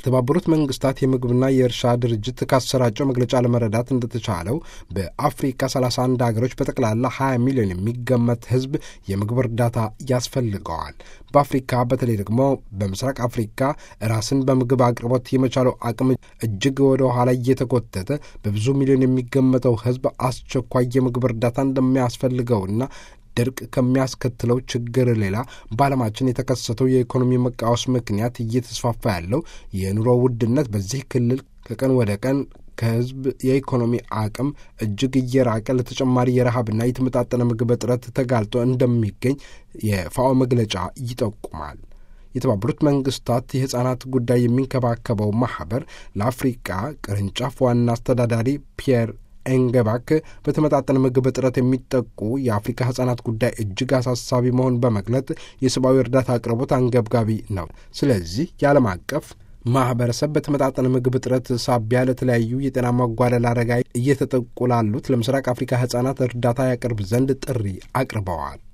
የተባበሩት መንግስታት የምግብና የእርሻ ድርጅት ካሰራጨው መግለጫ ለመረዳት እንደተቻለው በአፍሪካ 31 ሀገሮች በጠቅላላ 20 ሚሊዮን የሚገመት ህዝብ የምግብ እርዳታ ያስፈልገዋል። በአፍሪካ በተለይ ደግሞ በምስራቅ አፍሪካ ራስን በምግብ አቅርቦት የመቻለው አቅም እጅግ ወደ ኋላ እየተጎተተ በብዙ ሚሊዮን የሚገመተው ህዝብ አስቸኳይ የምግብ እርዳታ እንደሚያስፈልገውና ድርቅ ከሚያስከትለው ችግር ሌላ በዓለማችን የተከሰተው የኢኮኖሚ መቃወስ ምክንያት እየተስፋፋ ያለው የኑሮ ውድነት በዚህ ክልል ከቀን ወደ ቀን ከህዝብ የኢኮኖሚ አቅም እጅግ እየራቀ ለተጨማሪ የረሃብና የተመጣጠነ ምግብ እጥረት ተጋልጦ እንደሚገኝ የፋኦ መግለጫ ይጠቁማል። የተባበሩት መንግስታት የሕፃናት ጉዳይ የሚንከባከበው ማኅበር ለአፍሪቃ ቅርንጫፍ ዋና አስተዳዳሪ ፒየር ኤንገባክ በተመጣጠነ ምግብ እጥረት የሚጠቁ የአፍሪካ ሕፃናት ጉዳይ እጅግ አሳሳቢ መሆን በመግለጥ የሰብአዊ እርዳታ አቅርቦት አንገብጋቢ ነው። ስለዚህ የዓለም አቀፍ ማህበረሰብ በተመጣጠነ ምግብ እጥረት ሳቢያ ለተለያዩ የጤና መጓደል አደጋ እየተጠቁ ላሉት ለምስራቅ አፍሪካ ሕፃናት እርዳታ ያቀርብ ዘንድ ጥሪ አቅርበዋል።